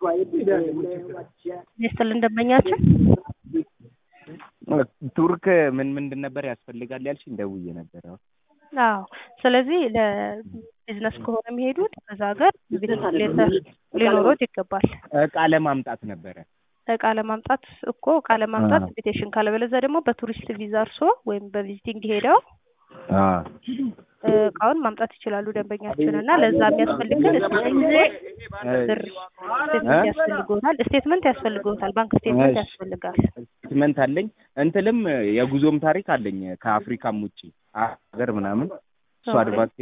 ይስጥልን ደንበኛችን ቱርክ ምን ምንድን ነበር ያስፈልጋል ያልሽኝ? ደውዬ ነበር። አዎ አዎ ስለዚህ ለቢዝነስ ከሆነ የሚሄዱት ከዛ ሀገር ቪዚት ሌተር ሊኖሮት ይገባል። እቃ ለማምጣት ነበረ። እቃ ለማምጣት እኮ እቃ ለማምጣት ኢንቪቴሽን ካለበለዚያ ደግሞ በቱሪስት ቪዛ እርሶ ወይም በቪዚቲንግ ሄደው አዎ እቃውን ማምጣት ይችላሉ ደንበኛችን እና ለዛ የሚያስፈልገን ብር ስቴትመንት ያስፈልገውታል ስቴትመንት ያስፈልገውታል ባንክ ስቴትመንት ያስፈልጋል ስቴትመንት አለኝ እንትንም የጉዞም ታሪክ አለኝ ከአፍሪካም ውጭ ሀገር ምናምን እሱ አድቫንቴጅ